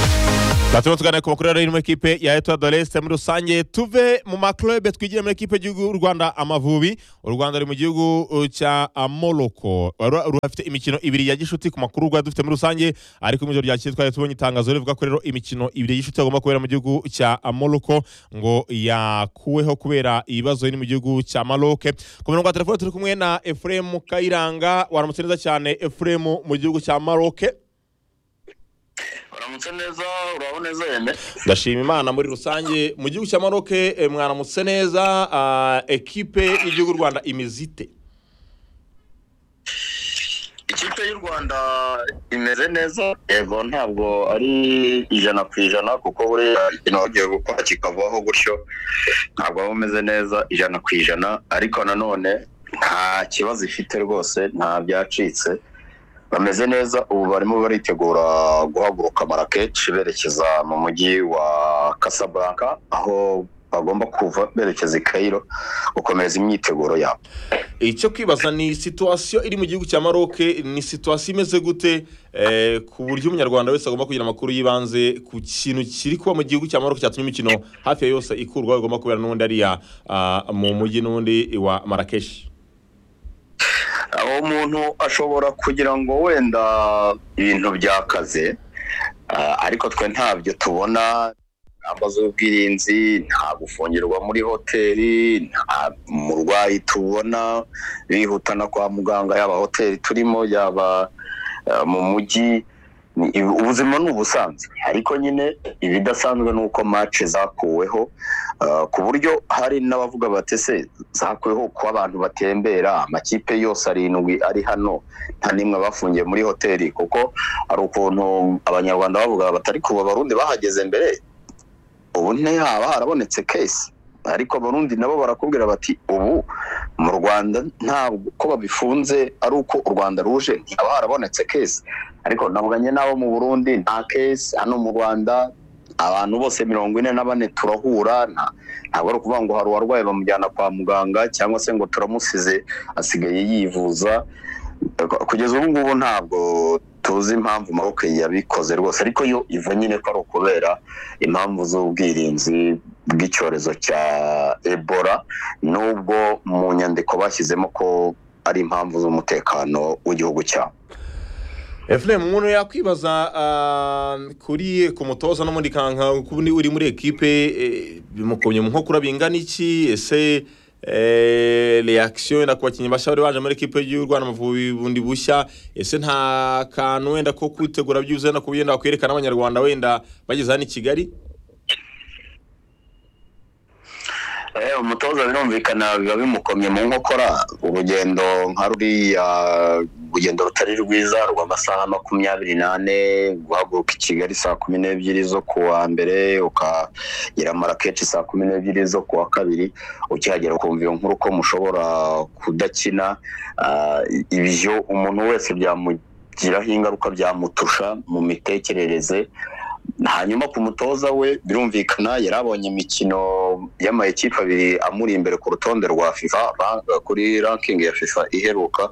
aha turimo tuganira ku makuru ari mu ikipe ya etuwa doresite muri rusange tuve mu makurebe twigire muri ikipe y'igihugu y'u rwanda amavubi u rwanda ruri mu gihugu uh, cya uh, morocco Ru- rurafite imikino ibiri ya gishuti ku makuru rwa dufite muri rusange ariko mu ijoro ryakeye twari tubonye itangazo rivuga ko rero imikino ibiri y'ishuti agomba kubera mu gihugu cya uh, morocco ngo yakuweho kubera ibibazo biri mu gihugu cya maroc ku murongo wa telefone turi kumwe na efuremu kayiranga waramutse neza cyane efuremu mu gihugu cya maroc uramutse neza uraho neza yeme ndashima imana muri rusange mu gihugu cya maroc eh, mwaramutse neza ah, ekipe y'igihugu y'u rwanda imizite ikipe y'u rwanda imeze neza yego ntabwo ari ijana ku ijana kuko buriya ikintu bagiye gukora kikavaho gutyo ntabwo waba umeze neza ijana ku ijana ariko nanone nta kibazo ifite rwose nta byacitse bameze neza ubu barimo baritegura guhaguruka marakeshi berekeza mu mujyi wa casablanca aho bagomba kuva berekeza i kayiro gukomeza imyiteguro yabo icyo kwibaza ni situwasiyo iri mu gihugu cya maroc ni situwasiyo imeze gute eh, ku buryo umunyarwanda wese agomba kugira amakuru y'ibanze ku kintu kiri kuba mu gihugu cya maroc cyatumye imikino hafi ya yose ikurwa igomba kubera n'ubundi ariya ah, mu mujyi n'ubundi wa marakeshi aho umuntu ashobora kugira ngo wenda ibintu byakaze ah, ariko twe ntabyo tubona ingamba z'ubwirinzi nta gufungirwa muri hoteli nta murwayi tubona bihutana kwa muganga yaba hoteli turimo yaba ah, mu mujyi Ni- ibi- ubuzima ni ubusanzwe ariko nyine ibidasanzwe ni uko mace zakuweho ah, ku buryo hari n'abavuga batese zakuweho kuba abantu batembera amakipe yose arindwi ari hano nta n'imwe bafungiye muri hoteli kuko hari ukuntu abanyarwanda bavuga batari kuba abarundi bahageze mbere ubu ntihaba harabonetse kesi ariko abarundi nabo barakubwira bati ubu mu rwanda ntabwo ko babifunze ari uko u rwanda ruje ntihaba harabonetse kesi ariko navuganye n'abo mu burundi nta kesi hano mu rwanda abantu bose mirongo ine na bane turahura nta- ntabwo ari ukuvuga ngo hari uwarwaye bamujyana kwa muganga cyangwa se ngo turamusize asigaye yivuza kugeza ubu ngubu ntabwo tuzi impamvu maroc yabikoze rwose ariko yo iva nyine ko ari ukubera impamvu z'ubwirinzi bw'icyorezo cya ebola nubwo mu nyandiko bashyizemo ko ari impamvu z'umutekano w'igihugu cyabo efuremu umuntu yakwibaza ah, kuri ku mutoza n'ubundi kanka kuba uri muri ekipe eh, bimukomye mu nkokora bingana iki ese eh, reaction wenda ku bakinnyi bashya bari baje muri ekipe y'u rwanda amavubi bundi bushya ese nta kantu wenda ko kwitegura byuzuye no kuba wenda wakwerekana abanyarwanda wenda bageze hano i kigali Eh, umutoza birumvikana biba bimukomye mu nkokora urugendo nka ruriya urugendo rutari rwiza rw'amasaha makumyabiri n'ane guhaguruka i kigali saa kumi n'ebyiri zo ku wa mbere ukagera marakeshi saa kumi n'ebyiri zo ku wa kabiri ukihagera ukumva iyo nkuru ko mushobora kudakina Ah, ibyo umuntu wese byamugiraho ingaruka byamutusha mu mitekerereze hanyuma ku mutoza we birumvikana yari abonye imikino y'amakipe abiri amuri imbere ku rutonde rwa fifa ra- kuri ranking ya fifa iheruka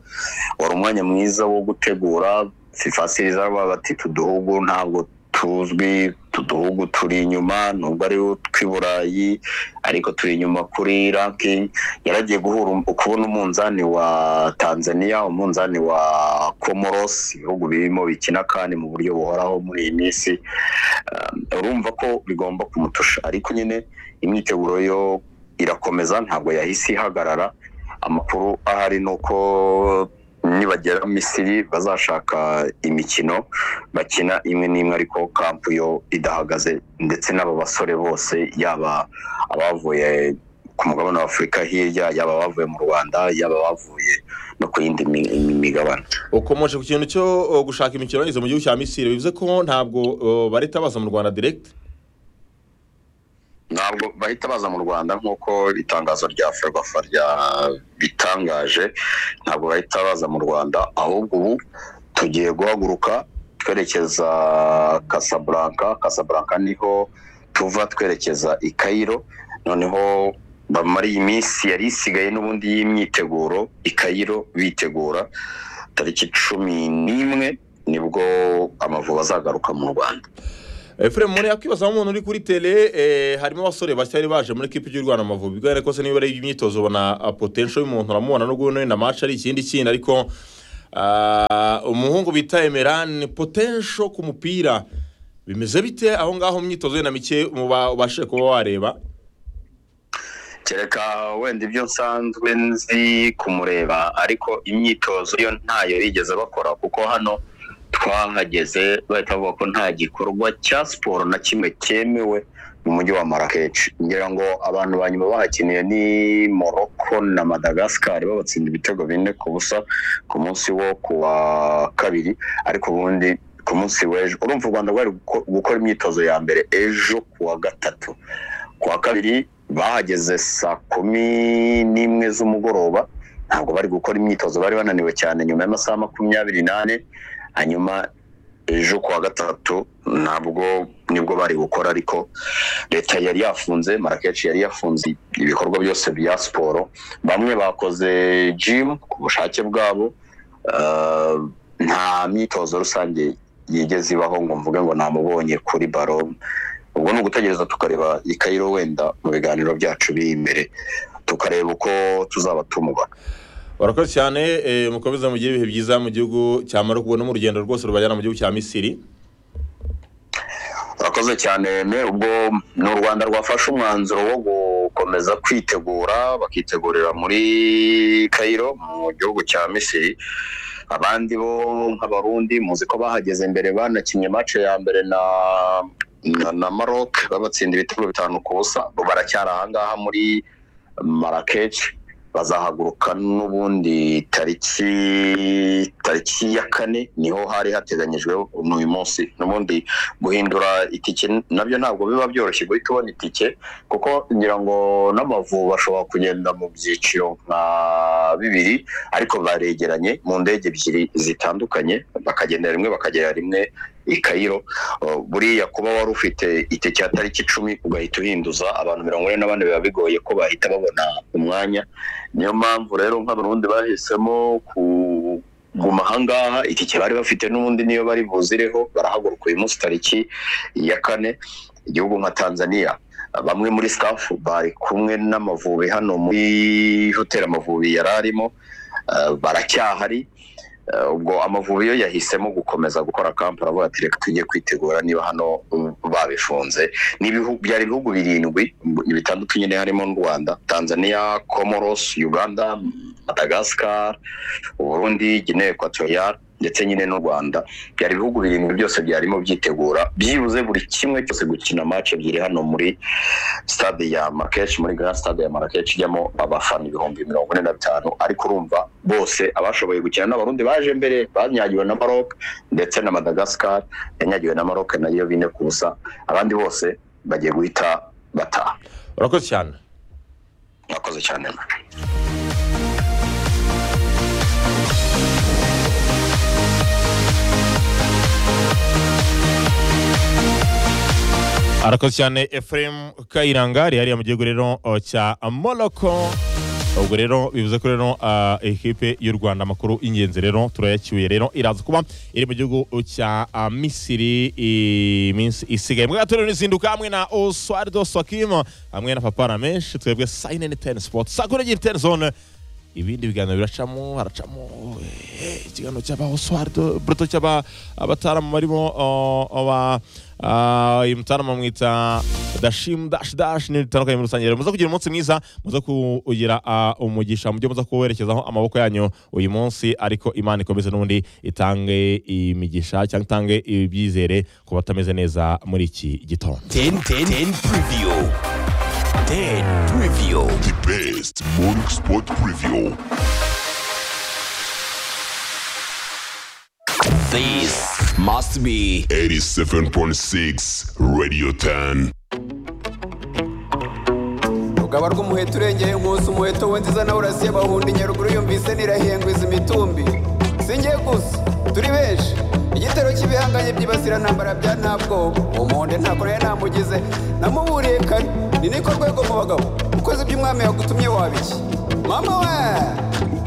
wari umwanya mwiza wo gutegura fifa siriza bati tuduhugu ntabwo tuzwi tuduhugu turi inyuma nubwo ari utw'iburayi ariko turi inyuma kuri ranking yaragiye guhura um- kubona umunzani wa tanzania umunzani wa comoros ibihugu birimo bikina kandi mu buryo buhoraho muri iyi minsi Eh, urumva ko bigomba kumutusha ariko nyine imyiteguro yo irakomeza ntabwo yahise ihagarara amakuru ahari ni uko nibagera misiri bazashaka imikino bakina imwe n'imwe ariko kampu yo idahagaze ndetse n'aba basore bose yaba abavuye ku mugabane wa afurika hirya yaba abavuye mu rwanda yaba abavuye no ku yindi mi- mi- migabane ukomoje ku kintu cyo oh, gushaka imikino bageze mu gihugu cya misiri bivuze ko ntabwo oh, bareta baza mu rwanda direct ntabwo bahita baza mu rwanda nk'uko itangazo rya ferwafa rya bitangaje ntabwo bahita baza mu rwanda ahubwo ubu tugiye guhaguruka twerekeza casablanca casablanca niho tuva twerekeza i kayiro noneho bamara iyi minsi yari isigaye n'ubundi y'imyiteguro i kayiro bitegura tariki cumi n'imwe nibwo amavubi azagaruka mu rwanda efuremu muri yakwibaza nk'umuntu uri kuri tele eh, harimo abasore batari baje muri ekipi y'u rwanda amavubi bigaragara ko se niba ari imyitozo ubona potensho y'umuntu uramubona n'ubwo wenda amaci ari ikindi kintu ariko ah, umuhungu bita emerani potensho ku mupira bimeze bite aho ngaho mu myitozo wenda mike muba- ubashije kuba wareba kereka wenda ibyo nsanzwe nzi kumureba ariko imyitozo yo ntayo yigeze bakora kuko hano twahageze bahita bavuga ko nta gikorwa cya siporo na kimwe cyemewe mu mujyi wa marakeshi ngira ngo abantu ba nyuma bahakiniye ni morocco na madagascar babatsinda ibitego bine ku busa ku munsi wo ku wa kabiri ariko ubundi ku munsi w'ejo urumva u rwanda rwari guko- gukora imyitozo ya mbere ejo ku wa gatatu ku wa kabiri bahageze saa kumi n'imwe z'umugoroba ntabwo bari gukora imyitozo bari bananiwe cyane nyuma y'amasaha makumyabiri n'ane hanyuma ejo ku wa gatatu ntabwo nibwo bari gukora ariko leta yari yafunze marakeshi yari yafunze ibikorwa byose bya siporo bamwe bakoze jimu ku bushake bwabo Uh, nta myitozo rusange yigeze ibaho ngo mvuge ngo namubonye kuri baro ubwo ni ugutegereza tukareba i Cairo wenda mu biganiro byacu biri imbere tukareba uko tuzaba tumubona barakoze cyane eh, mukomeze mugire ibihe byiza mu gihugu cya maroko ubona mu rugendo rwose rubajyana mu gihugu cya misiri urakoze cyane me ubwo ni u rwanda rwafashe umwanzuro wo gukomeza kwitegura bakitegurira muri Cairo mu gihugu cya misiri abandi bo nk'abarundi muzi ko bahageze mbere banakinnye mace ya mbere na na, na maroc babatsinda ibitego bitanu ku busa ubu baracyari ahangaha muri marakeshi bazahaguruka n'ubundi tariki tariki ya kane niho hari hateganyijwe n'uyu munsi n'ubundi guhindura itike nabyo ntabwo biba byoroshye guhita ubona itike kuko ngira ngo n'amavubi ashobora kugenda mu byiciro nka bibiri ariko baregeranye mu ndege ebyiri zitandukanye bakagenda rimwe bakagera rimwe i kayiro Uh, buriya kuba wari ufite itike ya tariki icumi ugahita uhinduza abantu mirongo ine na bane biba bigoye ko bahita babona umwanya niyo mpamvu rero nk'abarundi bahisemo ku guma ahangaha itike bari bafite n'ubundi niyo bari buzireho barahaguruka uyu munsi tariki ya kane igihugu nka tanzania bamwe muri staff bari kumwe n'amavubi hano muri hoteli amavubi yari arimo eh, baracyahari Eh, ubwo amavubi yo yahisemo gukomeza gukora kampu aravuga ati reka tujye kwitegura niba hano um, babifunze Ni ibihu- byari ibihugu birindwi m- bitandukanye nyine harimo n'u rwanda tanzania comoros uganda madagascar uburundi guinee equatorial ndetse nyine n'u rwanda byari ibihugu birindwi byose byarimo byitegura byibuze buri kimwe cyose gukina match ebyiri hano muri stade ya marakeshi muri grand stade ya marakeshi ijyamo abafana ibihumbi mirongo ine na bitanu ariko urumva bose abashoboye gukina n'abarundi baje mbere banyagiwe na maroc ndetse na madagascar yanyagiwe na maroc nayo bine ku busa abandi bose bagiye guhita bataha barakoze cyane mwakoze cyane arakoze cyane efuremu kayiranga ari hariya mu gihugu rero uh, cya moroko ubwo rero bivuze ko rero uh, ekipe y'u rwanda amakuru y'ingenzi rero turayacyuye rero iraza kuba iri mu gihugu cya uh, misiri iminsi isigaye mwe gato rero nizinduka hamwe na oswardo swakim hamwe na papa ramesh twebwe sayine ni teni sipoti sakura giri teni zone ibindi biganiro biracamo haracamo eh, ikiganiro cy'aba oswardo buruto cy'aba abataramu barimo uh, aba Ah, uyu mutarama mwita dashimu dashi dashi n'ibintu bitandukanye muri rusange rero muze kugira umunsi mwiza muze kugira ah, umugisha mu byo muze kuwerekezaho amaboko yanyu uyu munsi ariko imana ikomeze n'ubundi itange imigisha cyangwa itange ibyizere ku batameze neza muri iki gitondo 10 10 10 preview. 10 preview. The best morning sport preview. This must be 87.6 Radio 10. rugaba rw'umuheto urengeye nkusi umuheto w'inziza nawe urasiye bahunda inyaruguru yumvise nirahengwiza imitumbi singiye gusa turi benshi igitero cy'ibihanganye by'ibasirantambara bya ntabwoba uwo muhonde ntabwo nayo namugize namuburiye kare ni niko rwego mu bagabo ukoze iby'umwami yagutumye wabiki mama we